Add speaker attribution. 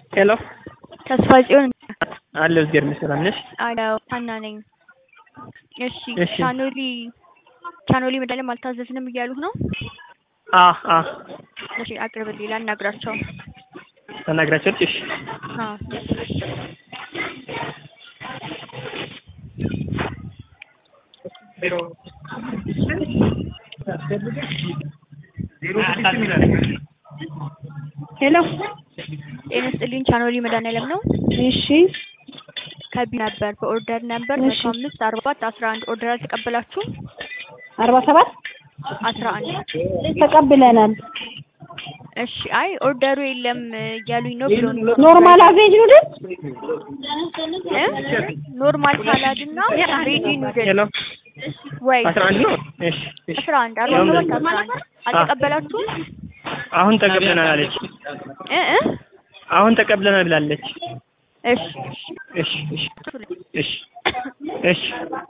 Speaker 1: ሄሎ
Speaker 2: ተስፋ ጽዮን
Speaker 1: አለሁ እግዚአብሔር ይመስገን። ሰላም ነሽ?
Speaker 2: አዎ ሀና ነኝ። እሺ
Speaker 1: እሺ።
Speaker 2: ቻኖሊ ቻኖሊ መድኃኒዓለም አልታዘዝንም እያሉህ ነው?
Speaker 1: አ አ
Speaker 2: እሺ አቅርብልኝ ላናግራቸው።
Speaker 1: ተናግራቸው እሺ
Speaker 2: አዎ
Speaker 3: ሄሎ
Speaker 2: ጤና ይስጥልኝ ቻኖሊ መድኃኒዓለም ነው።
Speaker 3: እሺ
Speaker 2: ከቢ ነበር በኦርደር ነበር
Speaker 3: እሺ።
Speaker 2: መቶ አምስት አርባ አራት አስራ አንድ ኦርደር አልተቀበላችሁም?
Speaker 3: አርባ ሰባት
Speaker 2: አስራ አንድ
Speaker 3: ተቀብለናል።
Speaker 2: እሺ አይ ኦርደሩ የለም እያሉኝ ነው ብሎ ነው
Speaker 3: ኖርማል አቬጅ ኑድል
Speaker 2: እ? ኖርማል ሳላድ እና ሬዲ ኑድል
Speaker 1: ሄሎ
Speaker 2: ወይ
Speaker 1: አስራ አንድ ነው። እሺ እሺ
Speaker 2: አስራ አንድ አርባ ሰባት አስራ አንድ አልተቀበላችሁም?
Speaker 1: አሁን ተቀብለናል አለች።
Speaker 2: እ እ
Speaker 1: አሁን ተቀብለናል ብላለች።
Speaker 2: እሺ
Speaker 1: እሺ እሺ እሺ እሺ